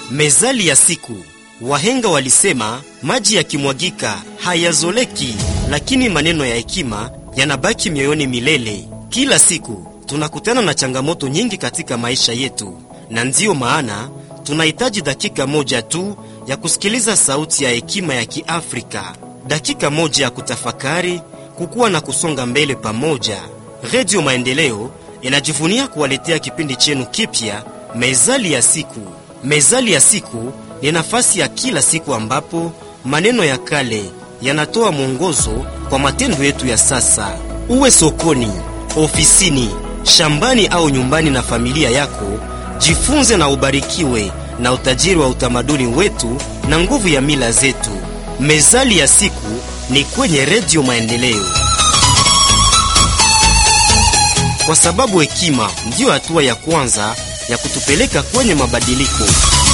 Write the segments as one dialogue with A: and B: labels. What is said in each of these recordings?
A: Mezali ya siku. Wahenga walisema maji yakimwagika hayazoleki, lakini maneno ya hekima yanabaki mioyoni milele. Kila siku tunakutana na changamoto nyingi katika maisha yetu, na ndiyo maana tunahitaji dakika moja tu ya kusikiliza sauti ya hekima ya Kiafrika, dakika moja ya kutafakari, kukua na kusonga mbele pamoja. Redio Maendeleo inajivunia kuwaletea kipindi chenu kipya, Mezali ya siku. Mezali ya siku ni nafasi ya kila siku ambapo maneno ya kale yanatoa mwongozo kwa matendo yetu ya sasa. Uwe sokoni, ofisini, shambani au nyumbani na familia yako, jifunze na ubarikiwe na utajiri wa utamaduni wetu na nguvu ya mila zetu. Mezali ya siku ni kwenye Redio Maendeleo, kwa sababu hekima ndiyo hatua ya kwanza ya kutupeleka kwenye mabadiliko.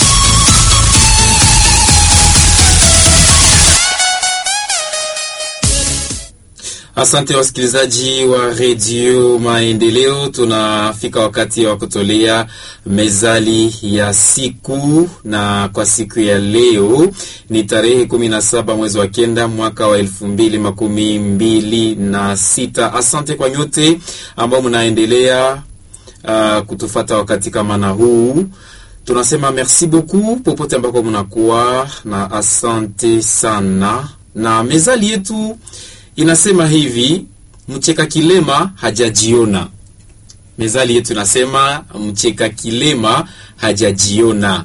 B: Asante wasikilizaji wa redio Maendeleo, tunafika wakati wa kutolea mezali ya siku, na kwa siku ya leo ni tarehe kumi na saba mwezi wa kenda mwaka wa elfu mbili makumi mbili na sita. Asante kwa nyote ambao mnaendelea uh, kutufata wakati kama na huu tunasema merci beaucoup popote ambako mnakuwa na asante sana. Na mezali yetu inasema hivi, mcheka kilema hajajiona. Mezali yetu inasema mcheka kilema hajajiona.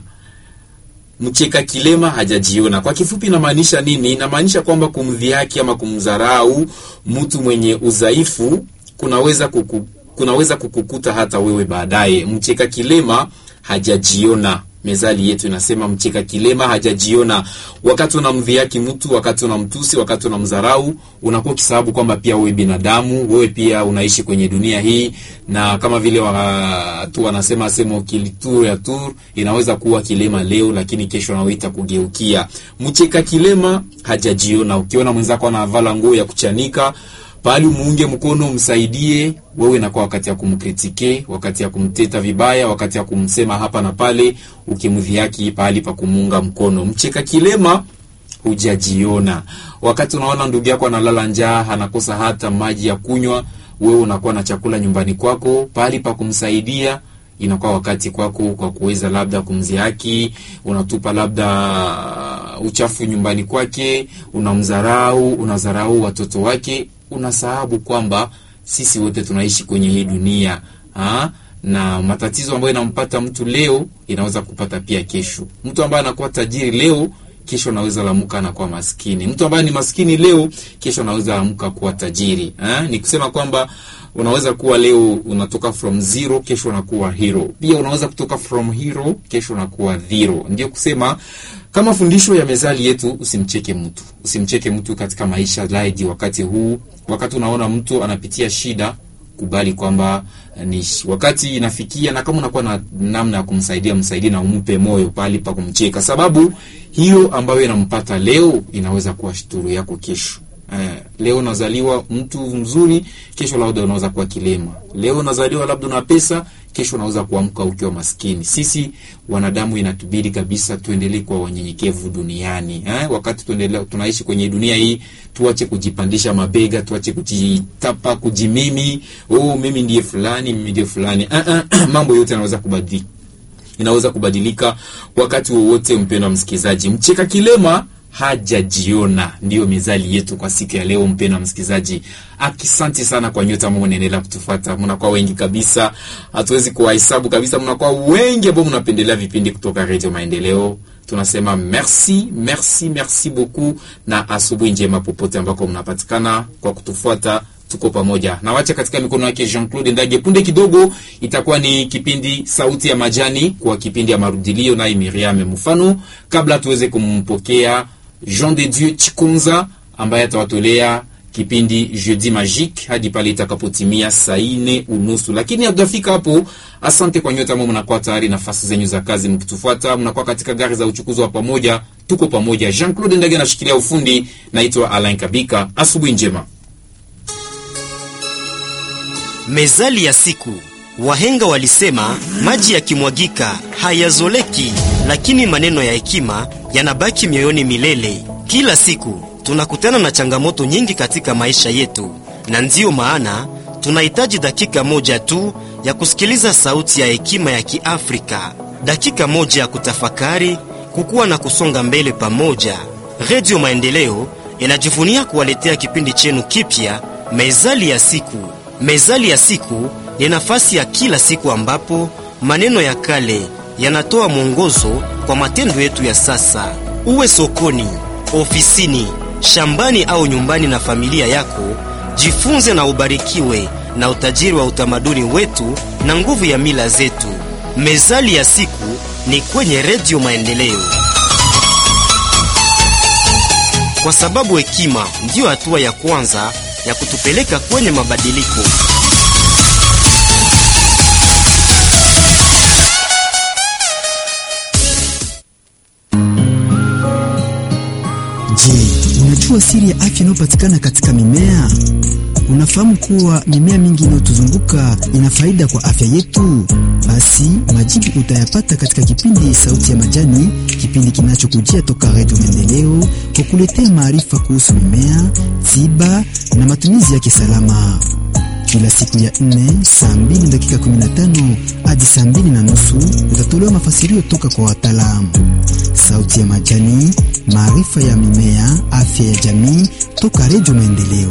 B: Mcheka kilema hajajiona, kwa kifupi inamaanisha nini? Inamaanisha kwamba kumdhihaki ama kumdharau mtu mwenye udhaifu kunaweza kuku, kunaweza kukukuta hata wewe baadaye. Mcheka kilema hajajiona. Mezali yetu inasema mcheka kilema hajajiona. Wakati unamdhihaki mtu, wakati unamtusi, wakati unamdharau, unakuwa ukisababu kwamba pia wewe binadamu, wewe pia unaishi kwenye dunia hii, na kama vile watu wanasema sema kilitur ya tur inaweza kuwa kilema leo, lakini kesho anawita kugeukia. Mcheka kilema hajajiona. Ukiona mwenzako anavala nguo ya kuchanika pahali umuunge mkono umsaidie, wewe inakuwa wakati ya kumkritike, wakati ya kumteta vibaya, wakati ya kumsema hapa na pale, ukimdhihaki pahali pa kumuunga mkono. Mcheka kilema hujajiona. Wakati unaona ndugu yako analala njaa, anakosa hata maji ya kunywa, wewe unakuwa na chakula nyumbani kwako, pahali pa kumsaidia inakuwa wakati kwako kwa kuweza labda kumzihaki, unatupa labda uchafu nyumbani kwake, unamdharau, unadharau watoto wake, unasahabu kwamba sisi wote tunaishi kwenye hii dunia ha? na matatizo ambayo inampata mtu leo inaweza kupata pia kesho. Mtu ambaye anakuwa tajiri leo kesho anaweza lamuka anakuwa maskini. Mtu ambaye ni maskini leo kesho anaweza lamuka kuwa tajiri ha? ni kusema kwamba unaweza kuwa leo unatoka from zero, kesho unakuwa hero. Pia unaweza kutoka from hero, kesho unakuwa zero. Ndio kusema kama fundisho ya mezali yetu, usimcheke mtu, usimcheke mtu katika maisha laiji. Wakati huu, wakati unaona mtu anapitia shida, kubali kwamba ni wakati inafikia, na kama unakuwa na namna ya kumsaidia, msaidie na umpe moyo pali pa kumcheka, sababu hiyo ambayo inampata leo inaweza kuwa shuturu yako kesho. Eh, leo unazaliwa mtu mzuri, kesho labda unaweza kuwa kilema. Leo unazaliwa labda una pesa, kesho unaweza kuamka ukiwa maskini. Sisi wanadamu inatubidi kabisa tuendelee kuwa wanyenyekevu duniani eh? Wakati tuendelea tunaishi kwenye dunia hii, tuache kujipandisha mabega, tuache kujitapa, kujimimi, oh, mimi ndiye fulani, mimi ndiye fulani. uh -uh. Mambo yote yanaweza kubadilika, inaweza kubadilika wakati wowote. Mpendwa msikilizaji, mcheka kilema hajajiona ndiyo mezali yetu kwa siku ya leo. Mpendwa msikilizaji, akisanti sana kwa nyote ambao mnaendelea kutufuata. Mnakuwa wengi kabisa, hatuwezi kuwahesabu kabisa. Mnakuwa wengi ambao mnapendelea vipindi kutoka Radio Maendeleo. Tunasema merci merci merci beaucoup, na asubuhi njema popote ambako mnapatikana kwa kutufuata. Tuko pamoja na wacha katika mikono yake Jean Claude Ndage. Punde kidogo itakuwa ni kipindi Sauti ya Majani kwa kipindi ya marudilio, naye Miriam Mfano, kabla tuweze kumpokea Jean de Dieu Chikunza ambaye atawatolea kipindi Jeudi Magique hadi pale itakapotimia saa nne unusu. Lakini hatujafika hapo. Asante kwa nyote ambao mnakuwa tayari nafasi zenyu za kazi mkitufuata, mnakuwa katika gari za uchukuzi wa pamoja. Tuko pamoja. Jean Claude Ndage anashikilia ufundi, naitwa Alain Kabika. Asubuhi njema.
A: Mezali ya siku. Wahenga walisema maji yakimwagika hayazoleki, lakini maneno ya hekima yanabaki mioyoni milele. Kila siku tunakutana na changamoto nyingi katika maisha yetu, na ndiyo maana tunahitaji dakika moja tu ya kusikiliza sauti ya hekima ya Kiafrika, dakika moja ya kutafakari, kukua na kusonga mbele pamoja. Redio Maendeleo inajivunia kuwaletea kipindi chenu kipya, Mezali ya Siku. Mezali ya Siku ni nafasi ya kila siku ambapo maneno ya kale yanatoa mwongozo kwa matendo yetu ya sasa. Uwe sokoni, ofisini, shambani au nyumbani na familia yako, jifunze na ubarikiwe na utajiri wa utamaduni wetu na nguvu ya mila zetu. Mezali ya Siku ni kwenye Redio Maendeleo, kwa sababu hekima ndiyo hatua ya kwanza ya kutupeleka kwenye mabadiliko.
C: Je, unajua siri ya afya inayopatikana katika mimea? Unafahamu kuwa mimea mingi inayotuzunguka ina faida kwa afya yetu? Basi majibu utayapata katika kipindi Sauti ya Majani, kipindi kinachokujia toka Redio Maendeleo kwa kuletea maarifa kuhusu mimea, tiba na matumizi yake salama kila siku ya nne saa mbili dakika 15 hadi saa mbili na nusu utatolewa mafasirio toka kwa wataalamu. Sauti ya Majani, maarifa ya mimea, afya ya jamii, toka Redio Maendeleo.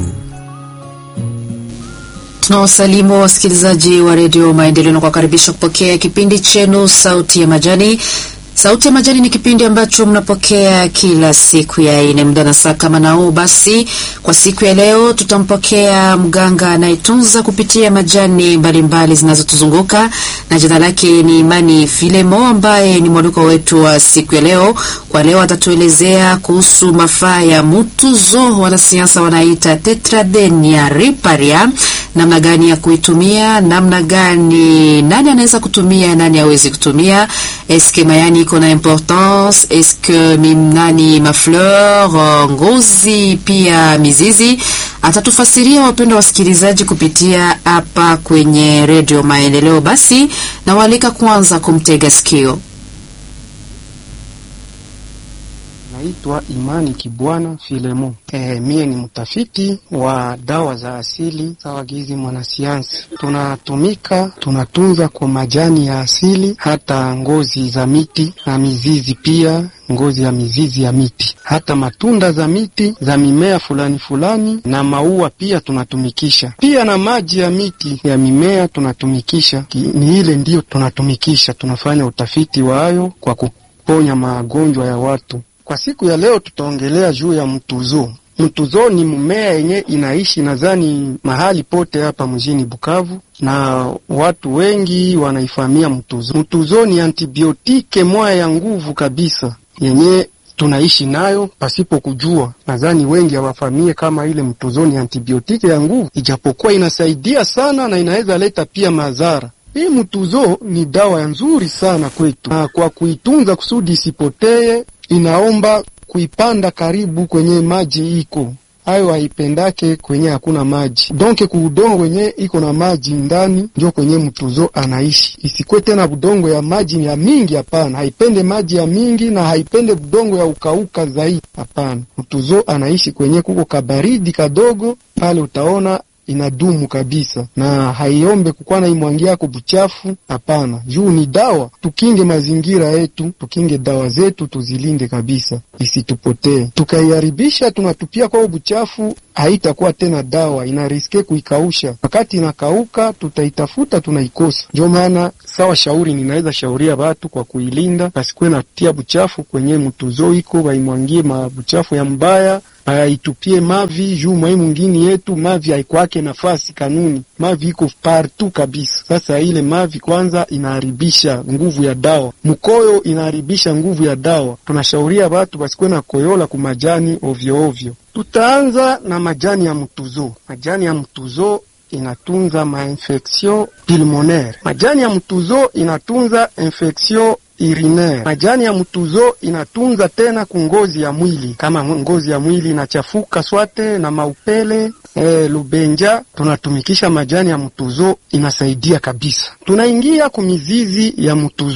D: Tunawasalimu wasikilizaji wa redio Maendeleo na kuwakaribisha kupokea kipindi chenu Sauti ya Majani. Sauti ya Majani ni kipindi ambacho mnapokea kila siku ya ine muda na saa kama nao. Basi kwa siku ya leo tutampokea mganga anayetunza kupitia majani mbalimbali zinazotuzunguka na jina lake ni Imani Filemo, ambaye ni mwaliko wetu wa siku ya leo. Kwa leo atatuelezea kuhusu mafaa ya mutuzo, wanasayansa wanaita Tetradenia riparia, namna gani ya kuitumia, namna gani, nani anaweza kutumia, nani hawezi kutumia, eske mayani iko na importance, eske nani mafleur, ngozi pia mizizi. Atatufasiria wapendwa wasikilizaji, kupitia hapa kwenye redio Maendeleo. Basi nawaalika kwanza kumtega sikio.
E: Naitwa Imani Kibwana Filemo. E, mie ni mtafiti wa dawa za asili sawa gizi mwanasayansi. Tunatumika tunatunza kwa majani ya asili, hata ngozi za miti na mizizi pia ngozi ya mizizi ya miti, hata matunda za miti za mimea fulani fulani na maua pia tunatumikisha, pia na maji ya miti ya mimea tunatumikisha. Ni ile ndiyo tunatumikisha, tunafanya utafiti wayo kwa kuponya magonjwa ya watu. Kwa siku ya leo tutaongelea juu ya mtuzo. Mtuzo ni mmea yenye inaishi nadhani mahali pote hapa mjini Bukavu, na watu wengi wanaifahamia mtuzo. Mtuzo ni antibiotike moya ya nguvu kabisa yenye tunaishi nayo pasipo kujua. Nadhani wengi hawafahamie kama ile mtuzo ni antibiotike ya nguvu, ijapokuwa inasaidia sana na inaweza leta pia madhara. Hii mtuzo ni dawa nzuri sana kwetu, na kwa kuitunza kusudi isipotee inaomba kuipanda karibu kwenye maji iko hayo, haipendake kwenye hakuna maji. Donke kuudongo wenye iko na maji ndani njo kwenye mtuzo anaishi. Isikwe tena budongo ya maji ya mingi, hapana. Haipende maji ya mingi na haipende budongo ya ukauka zaidi, hapana. Mtuzo anaishi kwenye kuko kabaridi kadogo pale, utaona inadumu kabisa na haiombe kukwa na imwangia yako buchafu, hapana. Juu ni dawa. Tukinge mazingira yetu, tukinge dawa zetu, tuzilinde kabisa isitupotee. Tukaiharibisha tunatupia kwao buchafu, haitakuwa tena dawa, inariske kuikausha. Wakati inakauka, tutaitafuta tunaikosa. Ndio maana sawa, shauri ninaweza shauria watu kwa kuilinda, basikuwe natia buchafu kwenye mtuzo iko, waimwangie mabuchafu ya mbaya aitupie mavi juu mwai mwingine yetu mavi haikwake nafasi kanuni, mavi iko partu kabisa. Sasa ile mavi kwanza inaharibisha nguvu ya dawa, mkoyo inaharibisha nguvu ya dawa. Tunashauria watu basikuwe na koyola ku majani ovyo ovyo. Tutaanza na majani ya mtuzo. Majani ya mtuzo inatunza mainfection pulmonaire. Majani ya mtuzo inatunza infection urinaire. Majani ya mtuzo inatunza tena kungozi ya mwili, kama ngozi ya mwili inachafuka swate na maupele e, lubenja, tunatumikisha majani ya mtuzo, inasaidia kabisa. Tunaingia kumizizi ya mtuzo.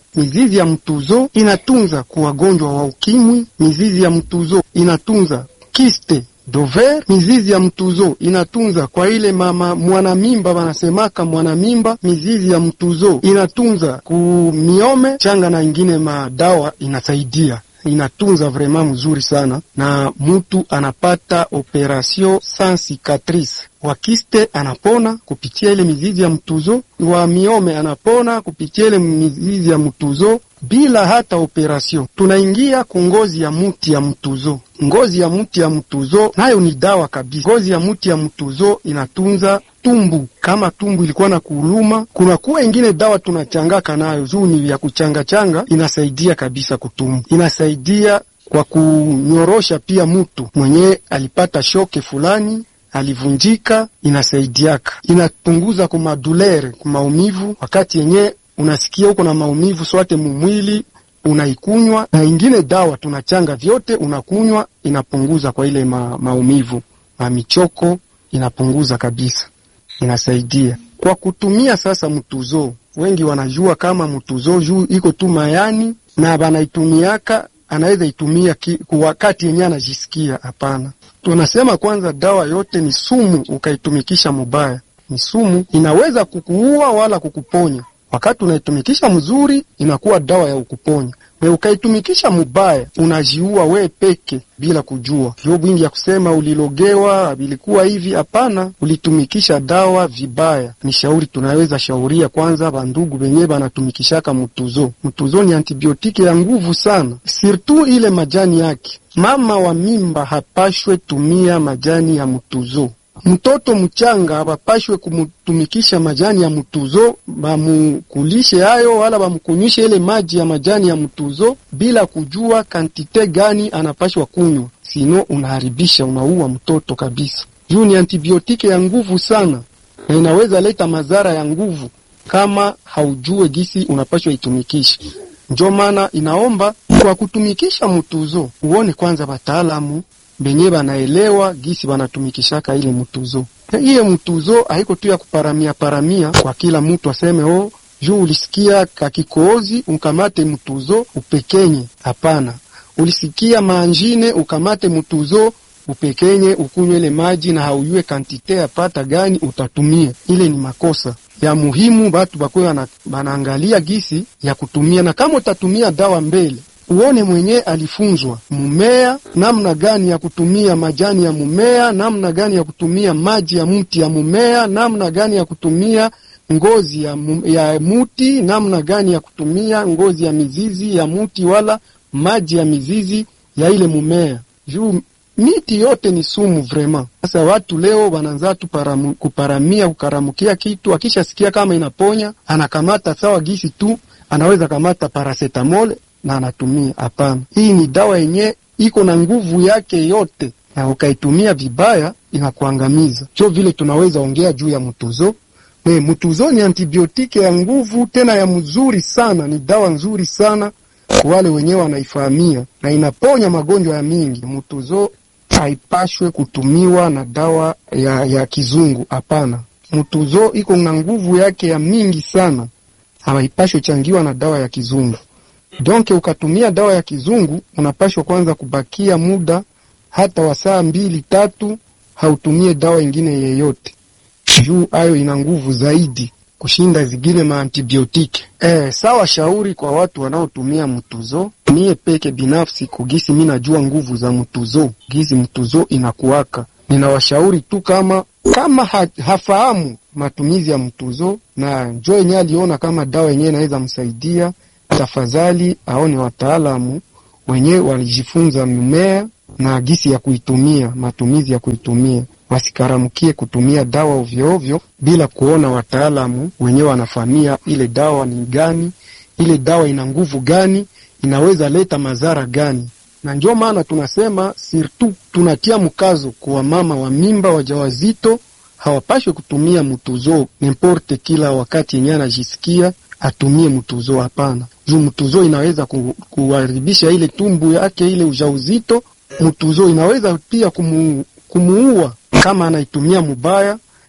E: Mizizi ya mtuzo inatunza kwa wagonjwa wa ukimwi. Mizizi ya mtuzo inatunza kiste dover. Mizizi ya mtuzo inatunza kwa ile mama mwanamimba, wanasemaka mwanamimba. Mizizi ya mtuzo inatunza ku miome changa na ingine madawa inasaidia inatunza vraiment mzuri sana, na mutu anapata operation sans cicatrice. Wa kiste anapona kupitia ile mizizi ya mtuzo, wa miome anapona kupitia ile mizizi ya mtuzo bila hata operation. Tunaingia ku ngozi ya muti ya mtuzo. Ngozi ya muti ya mtuzo nayo ni dawa kabisa. Ngozi ya muti ya mtuzo inatunza tumbu kama tumbu ilikuwa na kuluma, kuna kuwa ingine dawa tunachangaka nayo juu ni ya kuchanga changa, inasaidia kabisa kutumbu, inasaidia kwa kunyorosha pia mutu mwenye alipata shoke fulani alivunjika, inasaidiaka, inapunguza kumadulere kumaumivu, wakati yenye unasikia uko na maumivu swate mumwili unaikunywa na ingine dawa tunachanga vyote, unakunywa inapunguza kwa ile ma, maumivu na michoko inapunguza kabisa inasaidia kwa kutumia sasa mtuzo. Wengi wanajua kama mtuzo juu iko tu mayani na banaitumiaka, anaweza itumia kwa wakati yenye anajisikia. Hapana, tunasema kwanza, dawa yote ni sumu, ukaitumikisha mubaya ni sumu, inaweza kukuua wala kukuponya. Wakati unaitumikisha mzuri, inakuwa dawa ya ukuponya na ukaitumikisha mubaya unajiua we peke bila kujua. Ndio bwingi ya kusema ulilogewa vilikuwa hivi. Hapana, ulitumikisha dawa vibaya. Ni shauri tunaweza shauria kwanza bandugu benye banatumikishaka mtuzo. Mtuzo ni antibiotiki ya nguvu sana, sirtu ile majani yake. Mama wa mimba hapashwe tumia majani ya mtuzo. Mtoto mchanga bapashwe kumutumikisha majani ya mtuzo, bamukulishe hayo wala bamukunywishe ile maji ya majani ya mtuzo bila kujua kantite gani anapashwa kunywa, sino unaharibisha, unaua mtoto kabisa. Juu ni antibiotiki ya nguvu sana, na inaweza leta madhara ya nguvu kama haujue gisi unapashwa itumikisha. Njo maana inaomba kwa kutumikisha mtuzo uone kwanza bataalamu benye banaelewa gisi banatumikishaka ile mtuzo. Iye mtuzo haiko tu ya kuparamia paramia kwa kila mtu aseme oh, juu ulisikia kakikozi ukamate mtuzo upekenye. Hapana, ulisikia manjine ukamate mtuzo upekenye ukunywe ile maji na hauyue kantite apata gani utatumia. Ile ni makosa ya muhimu, batu bakwe banaangalia gisi ya kutumia, na kama utatumia dawa mbele uone mwenye alifunzwa mumea namna gani ya kutumia majani ya mumea, namna gani ya kutumia maji ya mti ya mumea, namna gani ya kutumia ngozi ya, ya muti, namna gani ya kutumia ngozi ya mizizi ya muti wala maji ya mizizi ya ile mumea. Juu miti yote ni sumu vrema. Sasa watu leo wanaanza tu kuparamia kukaramukia kitu, akishasikia kama inaponya anakamata sawa gisi tu anaweza kamata paracetamol na anatumia. Hapana, hii ni dawa yenye iko na nguvu yake yote, na ukaitumia vibaya inakuangamiza. Sio vile tunaweza ongea juu ya mtuzo. Ne, mtuzo ni antibiotiki ya nguvu tena ya mzuri sana, ni dawa nzuri sana kwa wale wenyewe wanaifahamia, na inaponya magonjwa ya mingi. Mtuzo haipashwe kutumiwa na dawa ya, ya kizungu. Hapana, mtuzo iko na nguvu yake ya mingi sana, haipashwe changiwa na dawa ya kizungu. Donke ukatumia dawa ya kizungu unapashwa kwanza kubakia muda hata wa saa mbili tatu, hautumie dawa ingine yeyote, juu ayo ina nguvu zaidi kushinda zingine maantibiotiki. Eh, sawa shauri kwa watu wanaotumia mtuzo. Mie peke binafsi kugisi mi najua nguvu za mtuzo, gizi mtuzo inakuwaka, ninawashauri tu kama kama ha, hafahamu matumizi ya mtuzo na njo yenyewe aliona kama dawa yenyewe inaweza msaidia tafadhali aone wataalamu wenyewe walijifunza mimea na gisi ya kuitumia, matumizi ya kuitumia. Wasikaramukie kutumia dawa ovyoovyo bila kuona wataalamu wenyewe wanafahamia ile dawa ni gani, ile dawa ina nguvu gani, inaweza leta madhara gani. Na ndio maana tunasema sirtu, tunatia mkazo kwa mama wa mimba, wajawazito hawapashwe kutumia mtuzo nimporte kila wakati yenyewe anajisikia atumie mtuzo. Hapana, juu mtuzo inaweza ku, kuharibisha ile tumbu yake ile ujauzito. Mtuzo inaweza pia kumu, kumuua kama anaitumia mubaya,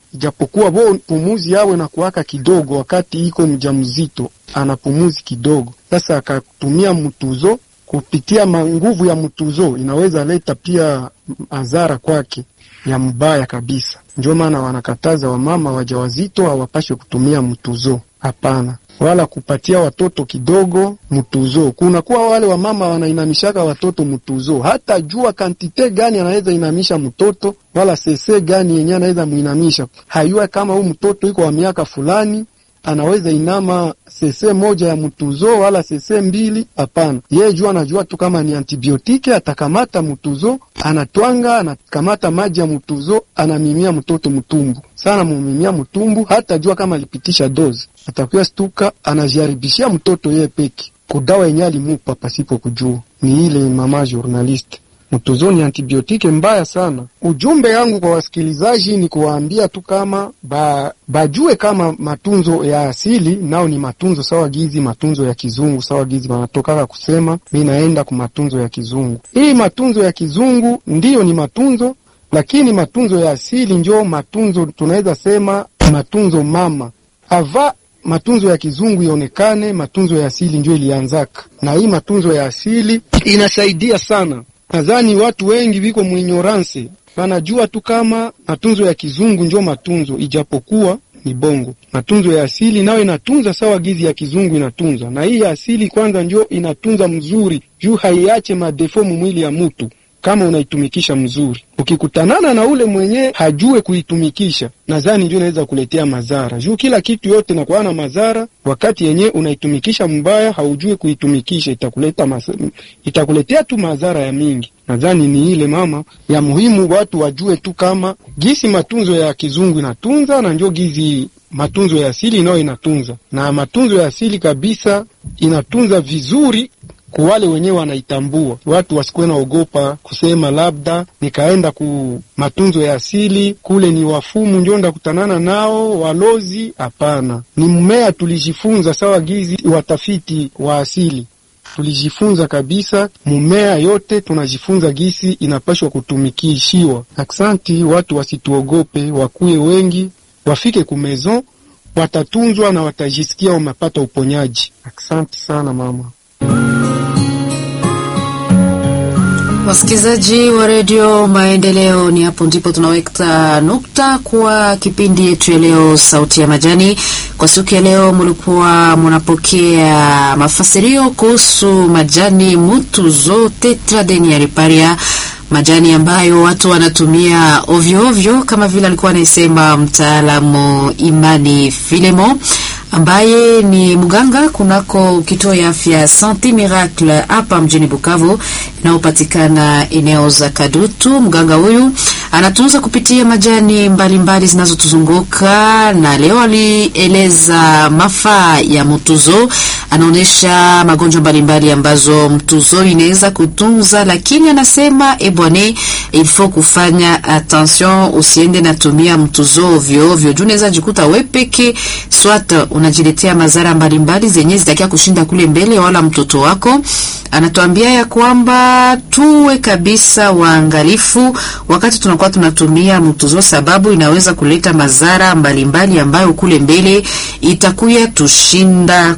E: ijapokuwa bo pumuzi yawe na kuwaka kidogo, wakati iko mjamzito ana pumuzi kidogo. Sasa akatumia mtuzo, kupitia nguvu ya mtuzo inaweza leta pia madhara kwake ya mbaya kabisa. Ndio maana wanakataza wamama wajawazito hawapashe kutumia mtuzo, hapana wala kupatia watoto kidogo mtuzo. Kunakuwa wale wamama wanainamishaka watoto mtuzo, hata jua kantite gani anaweza inamisha mtoto wala sese gani yenye anaweza muinamisha, hayua kama huu mtoto iko wa miaka fulani anaweza inama sese moja ya mtuzo wala sese mbili. Hapana, yeye jua anajua tu kama ni antibiotike, atakamata mtuzo, anatwanga, anakamata maji ya mtuzo, anamimia mtoto mtumbu sana, mumimia mtumbu, hata jua kama alipitisha dozi, atakuya stuka, anajaribishia mtoto yeye peki kudawa yenye alimupa pasipo kujua. Ni ile mama journaliste Mtuzo ni antibiotike mbaya sana. Ujumbe yangu kwa wasikilizaji ni kuwaambia tu kama ba, bajue kama matunzo ya asili nao ni matunzo sawa gizi matunzo ya kizungu sawa gizi wanatokaka kusema mi naenda ku matunzo ya kizungu. Hii matunzo ya kizungu ndiyo ni matunzo, lakini matunzo ya asili njo matunzo tunaweza sema matunzo mama ava matunzo ya kizungu ionekane, matunzo ya asili njo ilianzaka, na hii matunzo ya asili inasaidia sana Nadhani watu wengi viko mwinyoranse wanajua tu kama matunzo ya kizungu njo matunzo, ijapokuwa ni bongo. Matunzo ya asili nayo inatunza sawa gizi ya kizungu inatunza, na hii ya asili kwanza njo inatunza mzuri, juu haiache madefo mwili ya mutu kama unaitumikisha mzuri. Ukikutanana na ule mwenye hajue kuitumikisha, nadhani ndio inaweza kuletea madhara, juu kila kitu yote nakuwa na madhara. Wakati yenye unaitumikisha mbaya, haujue kuitumikisha, itakuleta mas... itakuletea tu madhara ya mingi. Nadhani ni ile mama ya muhimu, watu wajue tu kama gisi matunzo ya kizungu inatunza na njo gizi matunzo ya asili nayo inatunza, na matunzo ya asili kabisa inatunza vizuri kwa wale wenyewe wanaitambua. Watu wasikuwe naogopa kusema labda nikaenda ku matunzo ya asili kule ni wafumu njo ndakutanana nao walozi. Hapana, ni mmea tulijifunza sawa gizi watafiti wa asili tulijifunza kabisa, mumea yote tunajifunza gisi inapashwa kutumikishiwa. Aksanti, watu wasituogope, wakuye wengi, wafike kumezon, watatunzwa na watajisikia wamepata uponyaji. Aksanti sana mama.
D: Wasikilizaji wa redio Maendeleo, ni hapo ndipo tunaweka nukta kwa kipindi yetu ya leo, Sauti ya Majani. Kwa siku ya leo, mlikuwa mnapokea mafasirio kuhusu majani mutuzo tetradenia riparia, majani ambayo watu wanatumia ovyo ovyo, kama vile alikuwa anaisema mtaalamu Imani Filemo ambaye ni mganga kunako kituo ya afya Sante Miracle hapa mjini Bukavu inayopatikana eneo za Kadutu. Mganga huyu anatunza kupitia majani mbalimbali zinazotuzunguka na leo alieleza mafaa ya mtuzo. Anaonyesha magonjwa mbalimbali ambazo mtuzo inaweza kutunza, lakini anasema ebwane, ilfo kufanya attention, usiende natumia mtuzo ovyo ovyo, juu unaweza jikuta we peke swat unajiletea madhara mbalimbali zenye zitakia kushinda kule mbele, wala mtoto wako. Anatuambia ya kwamba tuwe kabisa waangalifu wakati tunakuwa tunatumia mtuzo, sababu inaweza kuleta madhara mbalimbali ambayo kule mbele itakuya tushinda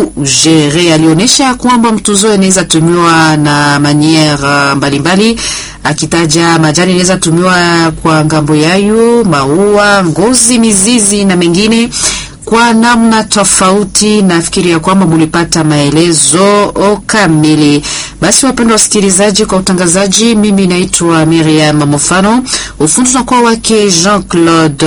D: kujere. Alionyesha ya kwamba mtuzo inaweza tumiwa na maniere mbalimbali, akitaja majani inaweza tumiwa kwa ngambo yayo, maua, ngozi, mizizi na mengine kwa namna tofauti. Nafikiri ya kwamba mulipata maelezo kamili. Basi wapendwa wasikilizaji, kwa utangazaji, mimi naitwa Miriam Mofano, ufundi tunakuwa wake Jean Claude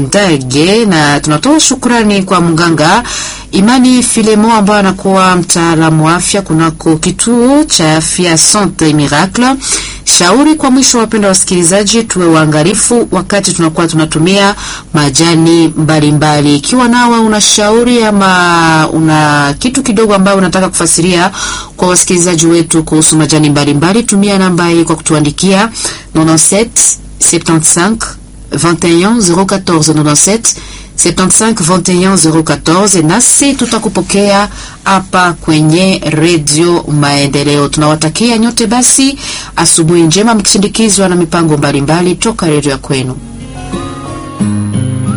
D: Ndage, na tunatoa shukrani kwa mganga Imani Filemo ambaye anakuwa mtaalamu wa afya kunako kituo cha afya Sante Miracle. Shauri kwa mwisho, wapenda wasikilizaji, tuwe waangalifu wakati tunakuwa tunatumia majani mbalimbali. Ikiwa nawe una shauri ama una kitu kidogo ambayo unataka kufasiria kwa wasikilizaji wetu kuhusu majani mbalimbali, tumia namba hii kwa kutuandikia 97 75 21 014 97 75 21 014, nasi tutakupokea hapa kwenye redio Maendeleo. Tunawatakia nyote basi asubuhi njema, mkisindikizwa na mipango mbalimbali toka redio ya kwenu.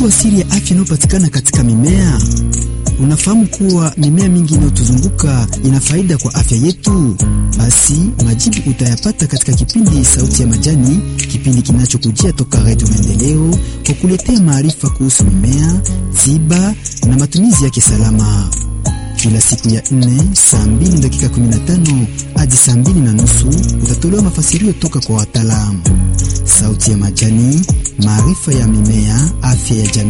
C: Unajua siri ya afya inayopatikana katika mimea? Unafahamu kuwa mimea mingi inayotuzunguka ina faida kwa afya yetu? Basi majibu utayapata katika kipindi Sauti ya Majani, kipindi kinachokujia toka Redio Maendeleo kwa kuletea maarifa kuhusu mimea, tiba na matumizi yake salama kila siku ya nne saa mbili dakika 15 hadi saa mbili na nusu utatolewa mafasirio toka kwa wataalamu. Sauti ya Majani, maarifa ya mimea, afya ya jamii.